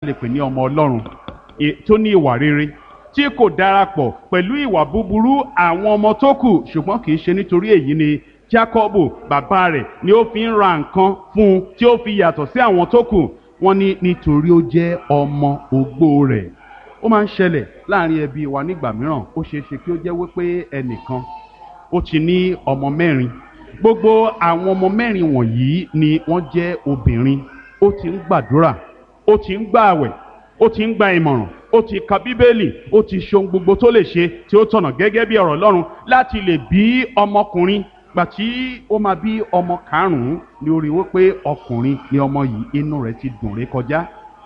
lè pè ní ọmọ ọlọ́run tó ní ìwà rere tí kò darapọ̀ pẹ̀lú ìwà búburú àwọn ọmọ tó kù ṣùgbọ́n kì í ṣe nítorí èyí ni Jákọ́bù bàbá rẹ̀ ni ó fi ń ra nǹkan fún un tí ó fi yàtọ̀ sí àwọn tó kù wọ́n ní nítorí ó jẹ́ ọmọ ogbó rẹ̀ ó máa ń ṣẹlẹ̀ láàrin ẹbí wa nígbà mìíràn ó ṣeé ṣe kí ó jẹ́ wípé ẹnìkan ó ti ní ọmọ mẹ́rin gbogbo àwọn ọmọ mẹ́rin wọ̀nyí ni wọ́n jẹ́ obìnrin ó ti ń gbàdúrà ó ti ń gbààwẹ̀ ó ti ń gba ìmọ̀ràn ó ti ka bíbélì ó ti ṣohun gbogbo tó lè ṣe tí ó tọ̀nà gẹ́gẹ́ bí ọ̀rọ̀ Ọlọ́run láti lè bí ọmọkùnrin gbà tí ó máa bí ọmọ karùn-ún ni ó rí wípé ọkùnrin ni ọmọ yìí inú rẹ̀ ti dùn ré kọjá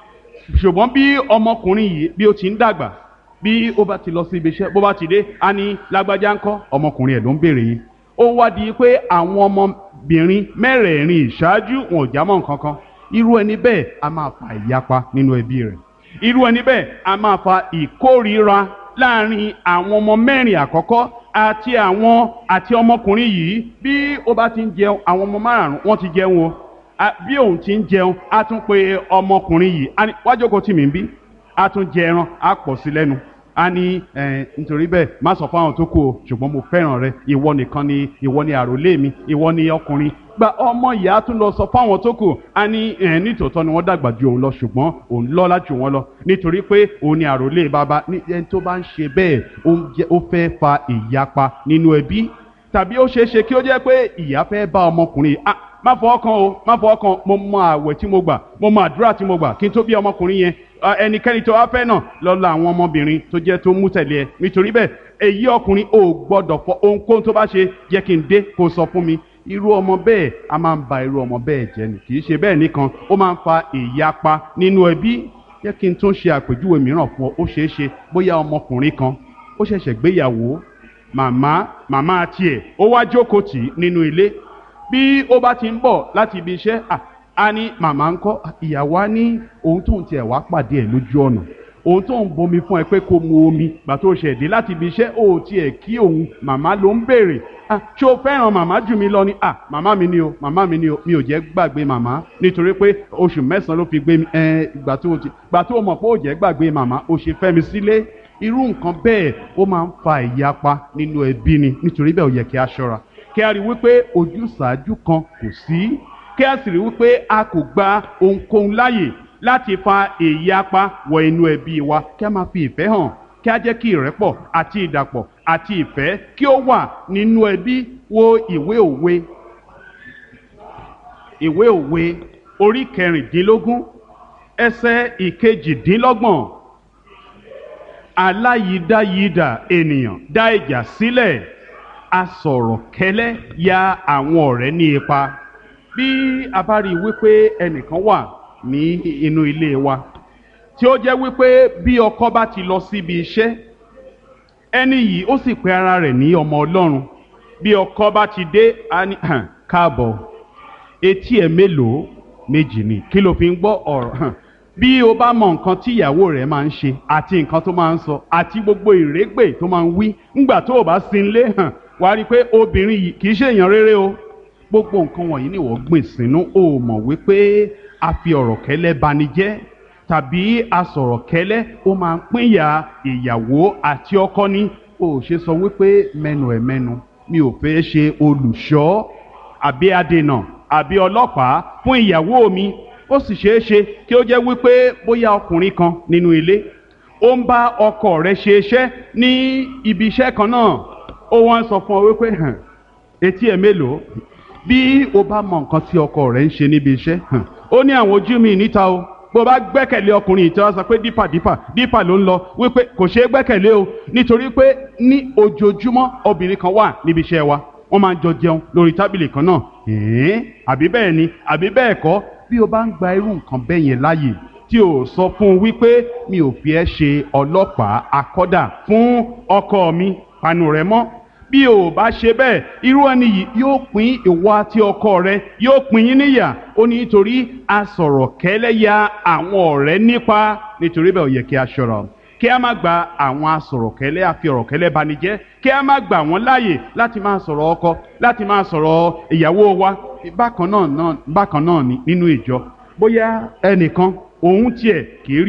ṣùgbọ́n bí ọmọkùnrin yìí bí ó ti ń dàgbà bí ó bá ti lọ sí ibi iṣẹ́ bó bá ti dé á ní lágbájá ńkọ́ ọmọkùnrin ẹ̀ ló ń béèrè yìí ó wá di pé àwọn ọmọbìnrin mẹ́rẹ̀ẹ̀rin ìṣáájú wọn ò já mọ́ nǹkan kan irú ẹni bẹ́ẹ̀ a máa fa ìyapa nínú ẹbí rẹ̀ irú ẹni bẹ́ẹ̀ a máa fa ìkórìíra láàrin àwọn ọmọ mẹ́rin àkọ́kọ́ àti àwọn àti ọmọkùnrin yìí bí ó bá ti ń jẹun àwọn ọmọ márùn-ún wọ́n ti jẹun o bí òun ti ń jẹun á tún pe ọmọkùnrin yìí wá jókòó tì mí bí á tún jẹ ẹran á pọ̀ sí lẹ́nu a ní ẹ nítorí bẹ́ẹ̀ má sọ fáwọn tó kù o ṣùgbọ́n mo fẹ́ràn rẹ ìwọ nìkan ni ìwọ ni àròlé mi ìwọ ni ọkùnrin gba ọmọ ìyá tún lọ sọ fáwọn tó kù a ní ẹ nítòótọ́ ni wọ́n dàgbà ju òun lọ ṣùgbọ́n òun lọ́lá jù wọ́n lọ nítorí pé òun ni àròlé bàbá ní ẹni tó bá ń ṣe bẹ́ẹ̀ ó fẹ́ fa ìyapa nínú ẹbí tàbí ó ṣeé ṣe kí ó jẹ́ pé ìyá fẹ́ bá ọmọkùnrin ah má fọ ọkàn o má fọ ọkàn mo mọ àwẹ̀ tí mo gbà mo mọ àdúrà tí mo gbà kí n tó bí ọmọkùnrin yẹn ẹnikẹ́ni tó wá fẹ́ náà lọ la àwọn ọmọbìnrin tó jẹ́ tó mú tẹ̀lé ẹ nítorí bẹ́ẹ̀ èyí ọkùnrin ò gbọ́dọ̀ fọ ohunkóhun tó bá ṣe jẹ́ kí n dé kó sọ fún mi irú ọmọ bẹ́ẹ̀ a máa ń ba irú ọmọ bẹ́ẹ̀ jẹ́ ni kì í ṣe bẹ́ẹ̀ nìkan ó máa ń fa ìyapa nínú ẹbí jẹ́ kí n tún ṣe àpèjúwe mìíràn fún ọ ó ṣeé ṣe bóyá ọmọkùnrin kan ó ṣẹ̀ṣẹ̀ gbéyàwó màmá màmá tiẹ̀ ó wá jókòó tì í nínú ilé bí ó bá ti ń bọ̀ láti ibi iṣẹ́ a ní màmá ń kọ́ ìyàwó á ní ohun tóun tiẹ̀ wá pàdé ẹ̀ lójú ọ̀nà ohun tóun bomi fún ẹ pé kó mu omi gbà tó ṣẹ̀ dé láti ibi iṣẹ́ ó tiẹ̀ kí òun màmá ló ń béèrè ṣé o fẹ́ràn màmá jù mí lọ ni màmá mi ni o màmá mi ni o mi ò jẹ́ gbàgbé màmá nítorí pé oṣù mẹ́sàn-án ló fi gbé mi gbà tó ti gbà tó mọ̀ pé ó jẹ́ gbàgbé màmá ó ṣe fẹ́ mi sílé irú nǹkan bẹ́ẹ̀ ó máa ń fa ìyapa nínú ẹbí ni nítorí bẹ́ẹ̀ ó yẹ kí a ṣọ́ra kí a rí wípé ojúsàájú kan kò sí kí a sì rí wípé a kò gba ohunkóhun láàyè láti fa ìyapa wọ inú ẹbí wa kí a máa fi ìfẹ́ hàn kí a jẹ́ kí ìrẹ́pọ̀ àti ìdàpọ̀ àti ìfẹ́ kí ó wà nínú ẹbí wo ìwé òwe ìwé òwe orí kẹrìndínlógún ẹsẹ̀ ìkejìdínlọ́gbọ̀n aláyídáyídà ènìyàn dá ìjà sílẹ̀ asọ̀rọ̀ kẹ́lẹ́ ya àwọn ọ̀rẹ́ ní ipa bí a bá rí i wípé ẹnìkan wà ní inú ilé wa tí ó jẹ́ wípé bí ọkọ bá ti lọ síbi iṣẹ́ ẹni yìí ó sì pe ara rẹ̀ ní ọmọ ọlọ́run bí ọkọ bá ti dé a ní káàbọ̀ etí ẹ̀ mélòó méjì ni kí ló fi ń gbọ́ ọ̀rọ̀ bí o bá mọ nǹkan tí ìyàwó rẹ̀ máa ń ṣe àti nǹkan tó máa ń sọ àti gbogbo ìrégbè tó máa ń wí ńgbà tó o bá sin lé hàn wàá rí i pé obìnrin yìí kì í ṣe èèyàn rere o gbogbo nǹkan wọ̀nyí ni wọ́n gbìn sínú o mọ̀ wípé a fi ọ̀rọ̀ kẹ́lẹ́ bani jẹ́ tàbí a sọ̀rọ̀ kẹ́lẹ́ ó máa ń pínyà ìyàwó àti ọkọ ní o ṣe sọ wípé mẹ́nu ẹ̀ mẹ́nu mi ò fẹ́ ṣe olùṣọ́ àbí adènà àbí ọlọ́pàá fún ìyàwó mi ó sì ṣeé ṣe kí ó jẹ́ wípé bóyá ọkùnrin kan nínú ilé ó ń bá ọkọ rẹ̀ ṣe iṣẹ́ ní ibi iṣẹ́ kan náà ó wọ́n sọ fún ọ wípé hàn etí ẹ̀ mélòó bí o bá mọ nǹkan tí ọkọ rẹ̀ ń ṣe níbi iṣẹ́ hàn ó ní àwọn ojú mi níta o bó bá gbẹ́kẹ̀lé ọkùnrin yìí tí wọ́n sọ pé dípà dípà dípà ló ń lọ wípé kò ṣeé gbẹ́kẹ̀lé o nítorí pé ní ojoojúmọ́ obìnrin kan wà níbi iṣẹ́ wa wọ́n máa ń jọ jẹun lórí tábìlì kan náà ẹ̀ẹ́n àbí bẹ́ẹ̀ ni àbí bẹ́ẹ̀ kọ́ bí o bá ń gba irú nǹkan bẹ́ẹ̀ yẹn láàyè tí o sọ fún un wípé mi ò fi ẹ́ ṣe ọlọ́pàá akọ́dà fún ọkọ mi panu rẹ mọ́ bí o bá ṣe bẹ́ẹ̀ irú ẹni yìí yóò pín ìwọ àti ọkọ rẹ yóò pín yín níyà ó ní nítorí asọ̀rọ̀ kẹ́lẹ́ ya àwọn ọ̀rẹ́ nípa nítorí bẹ́ẹ̀ ó yẹ kí a ṣọ́ra kí a má gba àwọn asọ̀rọ̀kẹ́lẹ́ àfi ọ̀rọ̀kẹ́lẹ́ banijẹ́ kí a má gbà wọ́n láàyè láti máa sọ̀rọ̀ ọkọ láti máa sọ̀rọ̀ ìyàwó wa bákan náà bákan náà nínú ìjọ bóyá ẹnìkan òun tiẹ̀ kì í rí